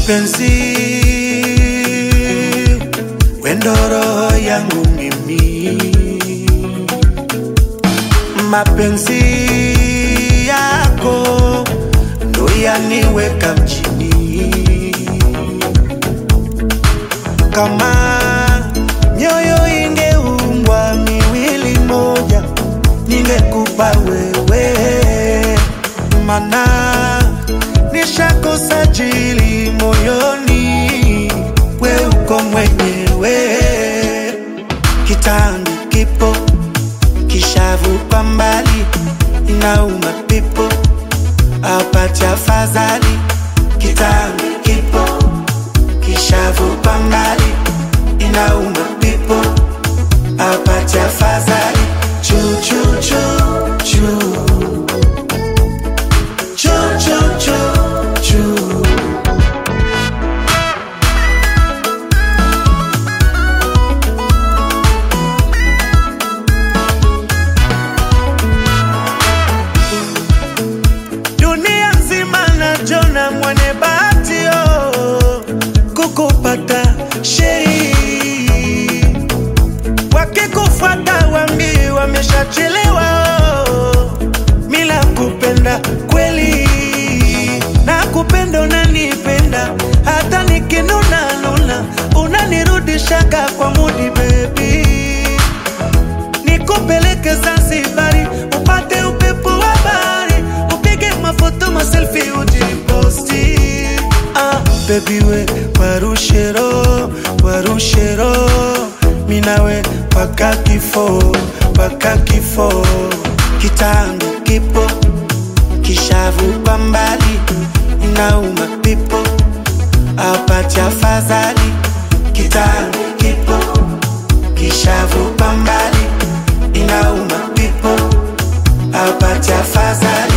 Mpenzi, wendo roho yangu mimi, mapenzi yako ndo yaniweka mjini. Kama nyoyo ingeumbwa miwili moja, ningekupa wewe, mana nishakosa jili moyoni, we uko mwenyewe. Kitambi kipo kishavu kwa mbali, inauma pipo apati afadhali. Kitambi kipo kishavu kwa mbali, inauma pipo apati afadhali. Chu chu chu chu chu chu chu chu dunia nzima najona mwenye bahati oh, kukupata sheri wakikufuata wambi wameshachelewa oh, mila kupenda kweli na kupenda unanipenda hata nikinuna nuna unanirudishaga kwa mudi bebi nikupeleke Zanzibari upate upepo wa bahari, upige mafoto maselfi ujiposti. Ah, baby we warushero warushero, minawe paka kifo paka kifo, kitangu kipo kishavu kwa mbali, inauma pipo apati afadhali, kitangu kipo kishavu kwa mbali inauma pipo apati afadhali